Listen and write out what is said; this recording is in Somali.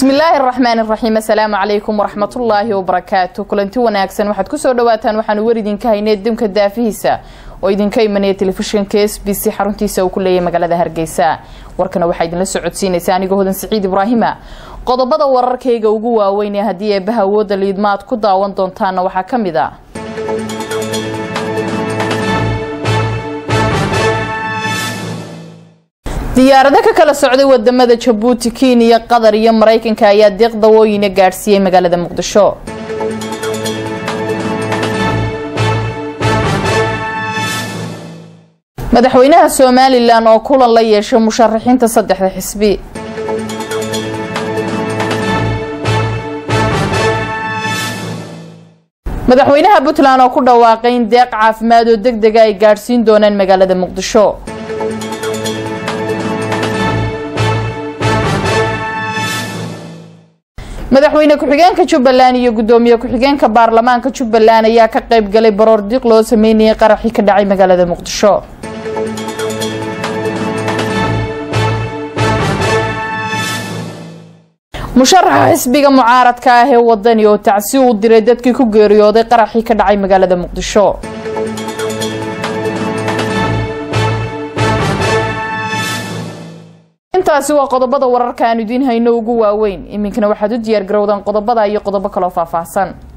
bismillaahi araxmaan iraxiim assalaamu calaykum waraxmatullaahi wabarakaatu kulanti wanaagsan waxaad kusoo dhawaataan waxaanu war idinka haynay dimka daafihiisa oo idinka imanaya telefishinka s b c xaruntiisa uu ku leeyahay magaalada hargeysa warkana waxaa idinla socodsiinaysa anigoo hodan siciid ibraahima qodobada wararkayga ugu waaweyn ee haddii eebaha awoodda liidma aad ku daawan doontaana waxaa ka mid a diyaarado ka kala socday wadamada jabuuti kenya qatar iyo maraykanka ayaa deeq dawooyina gaadhsiiyey magaalada muqdisho madaxweynaha somalilan oo kulan la yeeshay musharaxiinta saddexda xisbi madaxweynaha puntland oo ku dhawaaqay in deeq caafimaad oo deg dega ay gaadhsiin doonaan magaalada muqdisho madaxweyne ku-xigeenka jubbaland iyo gudoomiye ku-xigeenka baarlamaanka jubbaland ayaa ka qayb galay baroor diiq loo sameynayay qaraxii ka dhacay magaalada muqdisho musharaxa xisbiga mucaaradka ah ee wadani oo tacsi uu diray dadkii ku geeriyooday qaraxii ka dhacay magaalada muqdisho intaasi waa qodobada wararka aan idiin hayno ugu waaweyn iminkana waxaad u diyaar garowdaan qodobada iyo qodobo kaloo faahfaahsan